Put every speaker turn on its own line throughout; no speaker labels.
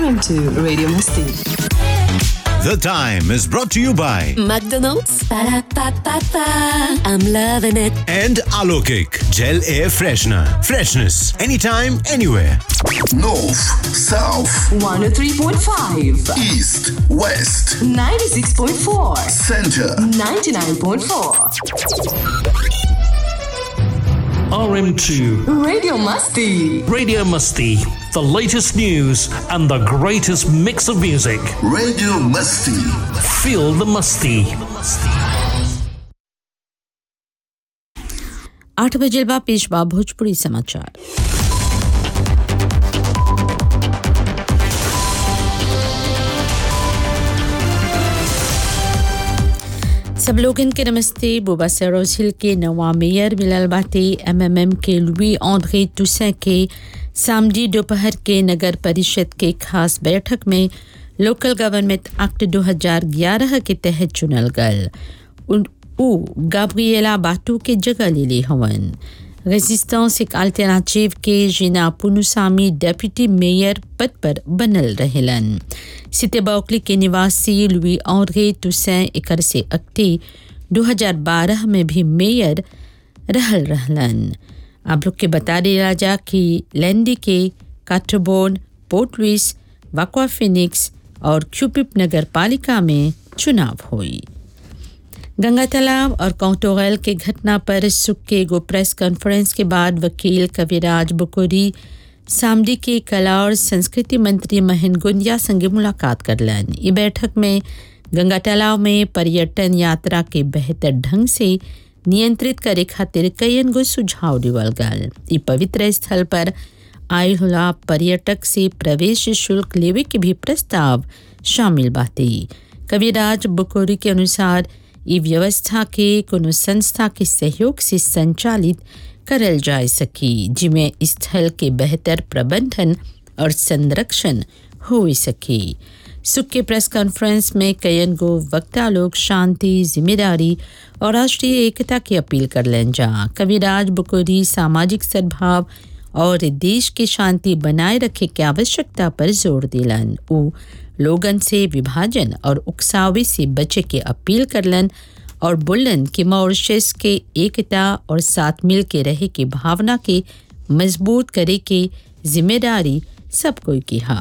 RM2 Radio Masti.
The Time is brought to you by
McDonald's. Ba-da-ba-ba-ba. I'm loving it.
and Alokik Gel Air Freshener. Freshness anytime, anywhere.
North, South,
103.5,
East, West,
96.4,
Center.
99.4.
RM2
Radio Masti.
Radio Musty, the latest news and the greatest mix of music.
Radio Musty.
Feel the musty.
आठ बजे बा पेशवा भोजपुरी समाचार सब लोगन के नमस्ते बुबा सरोज हिल के नवा मेयर मिलल बाटे एमएमएम के लुई ऑन्ड्रे टुसे के सामडी दोपहर के नगर परिषद के खास बैठक में लोकल गवर्नमेंट एक्ट 2011 के तहत चुनल गल उन- उ गाब्रिएला बाटू के जगह ले ली हवन रेजिस्टेंस एक अल्टरनेटिव के जिना पुनुसामी डेप्यूटी मेयर पद पर बनल रहेलन सिते बौकली के निवासी लुई ऑनरे टुसैन एकर से अक्टे 2012 में भी मेयर रहल रहलन आप लोग के बता दे राजा कि लैंडी के Quatre Bornes Port Louis Vacoas Phoenix और क्यूपिप नगर पालिका में चुनाव हुई गंगा तालाब और कौटोगल के घटना पर सुख के एगो प्रेस कॉन्फ्रेंस के बाद वकील कविराज बुकोरी सामडी के कला और संस्कृति मंत्री महेंद्र गुंजिया संगे मुलाकात करलन ई बैठक में गंगा तालाब में पर्यटन यात्रा के बेहतर ढंग से नियंत्रित करे खातिर कईन गो सुझाव दिवल गल ई पवित्र स्थल पर आयल होला पर्यटक से प्रवेश शुल्क लेवे के भी प्रस्ताव शामिल बाटे कविराज बुकोरी के अनुसार ई व्यवस्था के कोनो संस्था के सहयोग से संचालित करल जा सकी जिमें स्थल के बेहतर प्रबंधन और संरक्षण हो सके सुख के प्रेस कॉन्फ्रेंस में कयन गो वक्ता लोग शांति जिम्मेदारी और राष्ट्रीय एकता की अपील कर लें जा कविराज बुकोरी सामाजिक सद्भाव और देश की शांति बनाए रखे की आवश्यकता पर जोर दिलन उ लोगन से विभाजन और उकसावे से बचे के अपील करलन और बोलन कि मॉरिशस के एकता और साथ मिल के रहे की भावना के मजबूत करे के जिम्मेदारी सब कोई की हा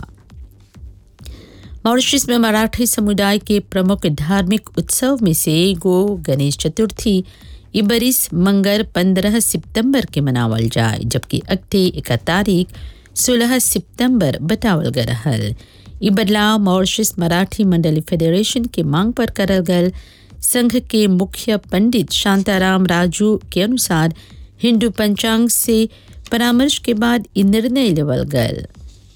मॉरिशस में मराठी समुदाय के प्रमुख धार्मिक उत्सव में से एगो गणेश चतुर्थी ई बरिस मंगर 15 सितंबर के मनावल जाए जबकि अगते एक तारीख 16 सितंबर बतावल गल रहल ई बदलाव मॉरिशस मराठी मंडली फेडरेशन के मांग पर करल गल संघ के मुख्य पंडित शांताराम राजू के अनुसार हिंदू पंचांग से परामर्श के बाद ई निर्णय लेवल गल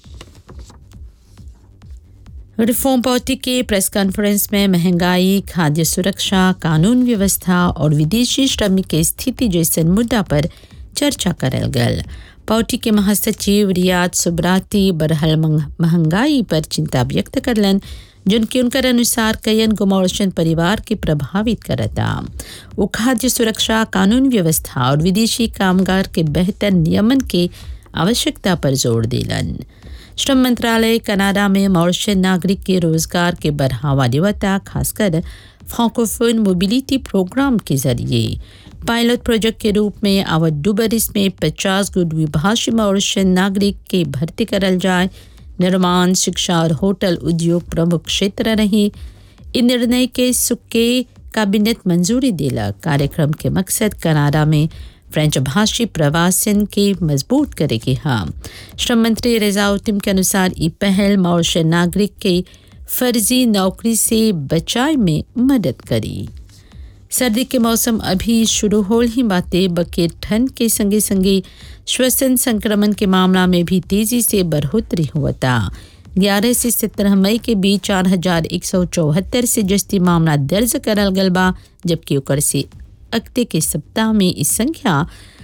रिफॉर्म पार्टी के प्रेस कॉन्फ्रेंस में महंगाई खाद्य सुरक्षा कानून व्यवस्था और विदेशी श्रमिक के स्थिति जैसे मुद्दा पर चर्चा करल गल पार्टी के महासचिव रियाद सुब्राती बरहल मंग- महंगाई पर चिंता व्यक्त करलन जिनके उनकर अनुसार कयन गुमौशन परिवार के प्रभावित करता वो खाद्य सुरक्षा कानून व्यवस्था और विदेशी कामगार के बेहतर नियमन के आवश्यकता पर जोर दिलन श्रम मंत्रालय कनाडा में मॉरिशस नागरिक के रोजगार के बढ़ावा देवता खासकर फ्रांकोफोन मोबिलिटी प्रोग्राम के जरिए पायलट प्रोजेक्ट के रूप में आवत डुबरिस में 50 गो द्विभाषी मॉरिशस नागरिक के भर्ती करल जाए निर्माण शिक्षा और होटल उद्योग प्रमुख क्षेत्र रही इन निर्णय के सुख के कैबिनेट मंजूरी दिला कार्यक्रम के मकसद कनाडा में फ्रेंच भाषी प्रवासन के मजबूत करेगी हाँ श्रम मंत्री रेजाउद्दीन के अनुसार ये पहल मॉरिशस नागरिक के फर्जी नौकरी से बचाव में मदद करी सर्दी के मौसम अभी शुरू हो ही बातें बके ठंड के संगे संगे श्वसन संक्रमण के मामला में भी तेजी से बढ़ोतरी हुआ था ग्यारह से सत्रह मई के बीच चार हजार एक सौ चौहत्तर से जस्ती मामला दर्ज करल गल बा जबकि ओकर से अगते के सप्ताह में इस संख्या